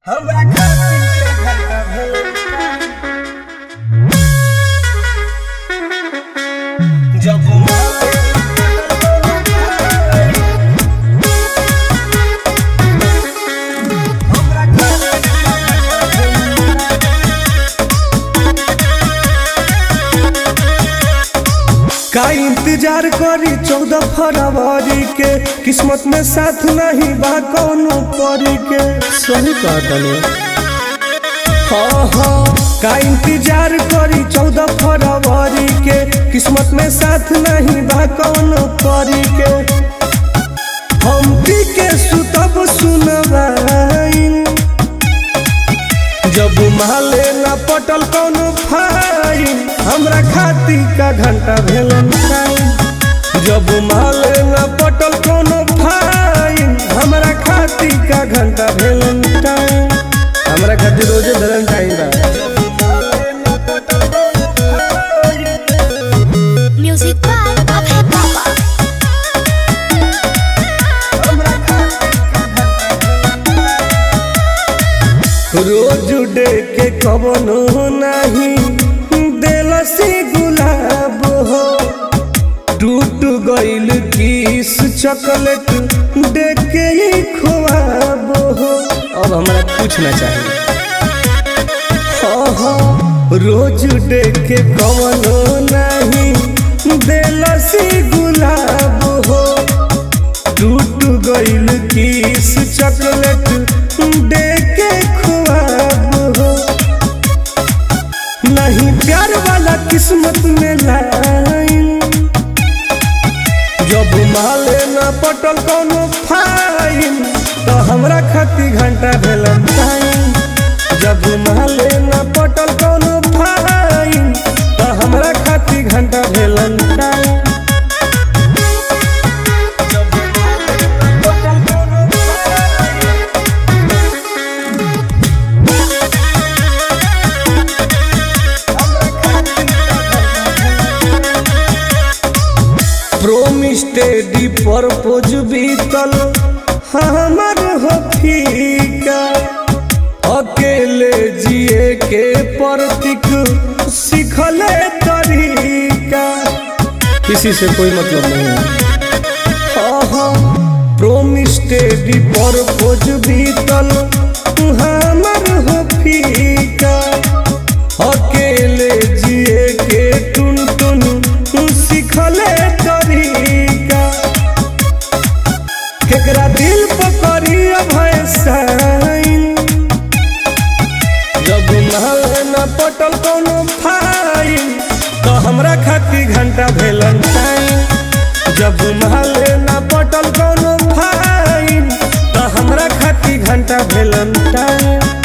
हमरा खातिर के घंटा भेल जब हमरा खातिर का इंतजार करी चौदह फरवरी के किस्मत में साथ नहीं बा कौनो परी के सही कहतने हाँ हाँ का इंतजार करी चौदह फरवरी के किस्मत में साथ नहीं बा कौनो परी के हम पी के सुतब सुनवाइन जब माले न पटल कोनो फाइन हमरा खाती का घंटा भेलन टाइम जब माले न पटल कोनो फाइन हमरा खाती का घंटा भेलन टाइम हमरा खातिर रोजे धरन टाइम बा Music by Abhay Baba. Rose day के कवनो नहीं देलसी गुलाब हो टूट गइल किस चॉकलेट दे के ही खुआब हो अब हमरा कुछ ना चाहिए हाँ हाँ रोज डे के कवनो नहीं देलसी गुलाब हो टूट गइल किस चॉकलेट दे के खुआब हो नहीं प्यार वाला किस्मत में लाइन जब माले न पटल कोनो फाइन तो हमरा खाती घंटा भेलन टाइम जब माले न पटल कोनो फाइन तो हमरा खाती घंटा भेलन टाइम प्रोमिस टेडी परपोज बीतल हमर हो फीका अकेले जिए के प्रतीक सीखले तरीका किसी से कोई मतलब नहीं है प्रोमिस टेडी परपोज बीतल हमर हो फीका अकेले जिए के टुन टुन सीखले तरीका केकरा दिल पकड़ी अभय साइन जब महल न पटल कोनो फाइन तो हमरा खाती घंटा भेलन टाइम जब महल न पटल कोनो फाइन तो हमरा खाती घंटा भेलन टाइम